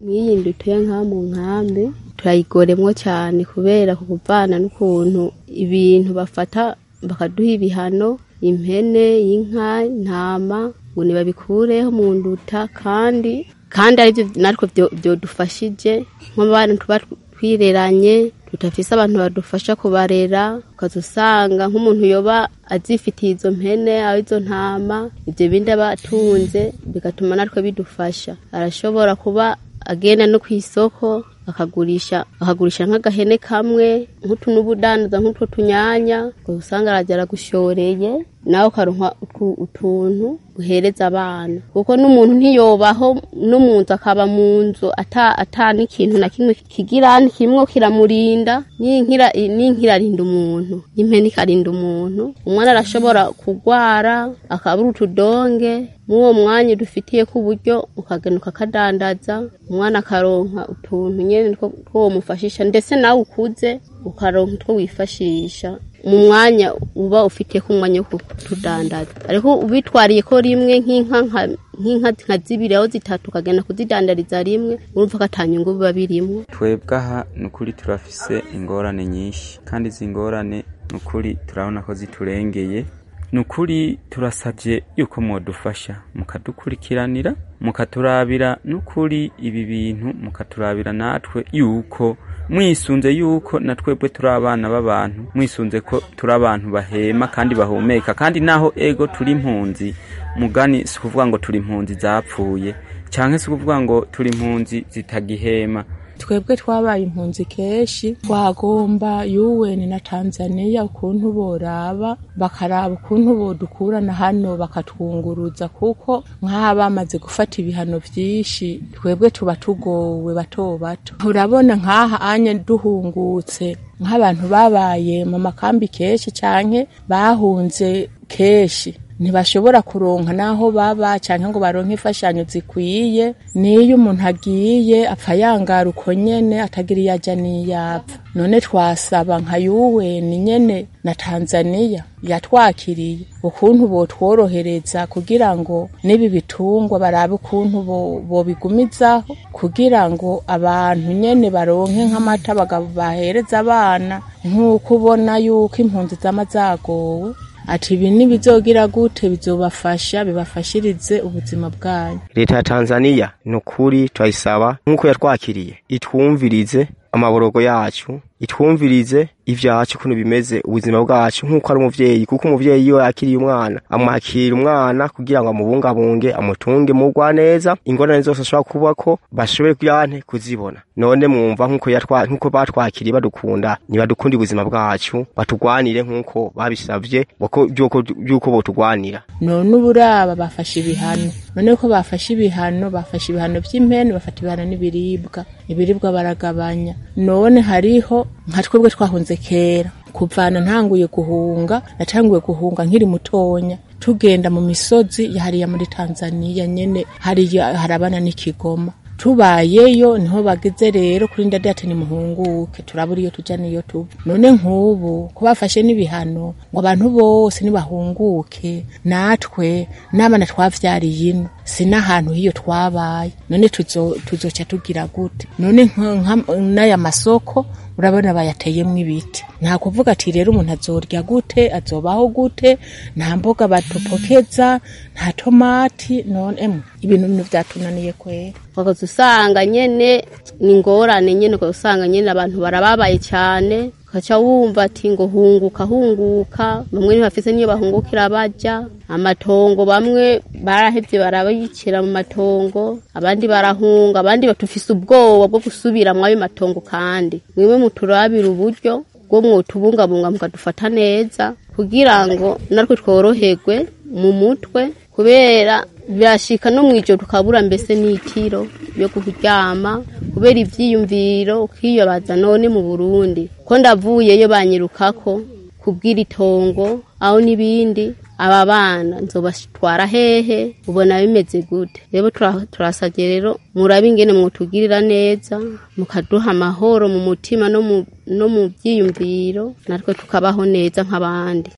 nk'iyi ndutuye nka mu nkambi turayigoremwo cyane kubera ku kuvana n'ukuntu ibintu bafata bakaduha ibihano impene inka intama ngo ntibabikureho mu nduta kandi kandi aribyo natwe byodufashije nk'abana tuba twireranye tudafise abantu badufasha kubarera ukaza usanga nk'umuntu yoba azifitiye izo mpene aho izo ntama ibyo bindi aba atunze bigatuma natwe bidufasha arashobora kuba agenda no ku isoko akagurisha akagurisha nk'agahene kamwe nk'utu n'ubudandaza nk'utwo tunyanya usanga arajya aragushoreye nawe ukaronka utuntu uhereza abana kuko n'umuntu ntiyobaho no mu nzu akaba mu nzu ata n'ikintu na kimwe kigira kimwe kiramurinda n'inkirarinda umuntu n'impene ikarinda umuntu umwana arashobora kurwara akabura utudonge mw'uwo mwanya dufitiye ku buryo ukagenda ukakadandaza umwana akaronka utuntu nyine two mufashisha ndetse nawe ukuze ukaronka utwo wifashisha mu mwanya uba ufitiye ku mwanya wo kutudandaza ariko ubitwariye ko rimwe nk'inka nk'inka nka zibiri aho zitatu ukagenda kuzidandariza rimwe urumva ko atanyungu biba birimo twebwe aha ni ukuri turafise ingorane nyinshi kandi izi ngorane ni ukuri turabona ko ziturengeye ni ukuri turasabye yuko mwadufasha mukadukurikiranira mukaturabira n'ukuri ibi bintu mukaturabira natwe yuko mwisunze yuko na twebwe turi abana b'abantu mwisunze ko turi abantu bahema kandi bahumeka kandi naho ego turi impunzi mugani si ukuvuga ngo turi impunzi zapfuye cyangwa si ukuvuga ngo turi impunzi zitagihema twebwe twabaye impunzi kenshi twagomba yuweni na tanzaniya ukuntu boraba bakaraba ukuntu bodukurana hano bakatwunguruza kuko nk'aha bamaze gufata ibihano byinshi twebwe tuba tugowe bato bato urabona nk'aha anya duhungutse nk'abantu babaye mu makambi kenshi cyane bahunze kenshi ntibashobora kuronka n'aho baba cyangwa ngo baronke imfashanyo zikwiye n'iyo umuntu agiye apfa yangara uko nyene atagira iyo ajya n'iyapfa none twasaba nka yuweni nyene na tanzaniya yatwakiriye ukuntu botworohereza kugira ngo n'ibi bitungwa barabe ukuntu bobigumizaho kugira ngo abantu nyene baronke nk'amata bahereza abana nk'uko ubona yuko impunzi zama zagowe ati ibi nibizogira gute bizobafasha bibafashirize ubuzima bwanyu leta ya tanzaniya ni ukuri turayisaba nk'uko yatwakiriye itwumvirize amaborogo yacu itwumvirize ivyacu ukuntu bimeze ubuzima bwacu nk'uko ari umuvyeyi kuko umuvyeyi iyo yakiriye umwana amwakira umwana kugira ngo amubungabunge amutunge mugwa neza ingorane zose ashobora kuba ko bashobore kuyante kuzibona none mwumva nk'uko yatwa nk'uko batwakiriye badukunda nibadukunda ubuzima bwacu batugwanire nk'uko babisavye by'uko botugwanira none uburaba bafashe ibihano none ko bafashe ibihano bafashe ibihano vy'impene bafata ibihano n'ibiribwa ibiribwa baragabanya none hariho nka twebwe twahunze kera kuvana ntanguye guhunga natanguye guhunga nkiri mutonya tugenda mu misozi yahariya muri tanzaniya nyene hariya harabana n'ikigoma tubayeyo niho bageze rero kuri ndadi ati nimuhunguke turabura iyo tuja niyo tuba none nk'ubu ko bafashe n'ibihano ngo abantu bose nibahunguke natwe n'abana twavyariye ino si n'ahantu hiyo twabaye none tuzoca tugira gute none n'aya masoko urabona bayateyemwo ibiti nta kuvuga ati rero umuntu azorya gute azobaho gute nta mboga batupokeza nta tomati none emwe ibintu bino vyatunaniye kwera ukaza usanga nyene ni ingorane nyene ukaza usanga nyene abantu barababaye cyane ukaca wumva ati ngo hunguka hunguka bamwe ntibafise niyo bahungukira baja amatongo bamwe barahevye barabayicira mu matongo abandi barahunga abandi batufise ubwoba bwo gusubira mwayo matongo kandi mwiwe muturabira uburyo bwo mwotubungabunga mukadufata neza kugira ngo natwe tworoherwe mu mutwe kubera birashika no mwijoro tukabura mbese n'itiro yo kuryama kubera ivyiyumviro ukiyobaza none mu Burundi ko ndavuyeyo banyirukako kubwira itongo aho n'ibindi aba bana nzobatwara hehe ubona bimeze gute rero turasabye rero murabe ingene mwotugirira neza mukaduha amahoro mu mutima no mu byiyumviro natwe tukabaho neza nk'abandi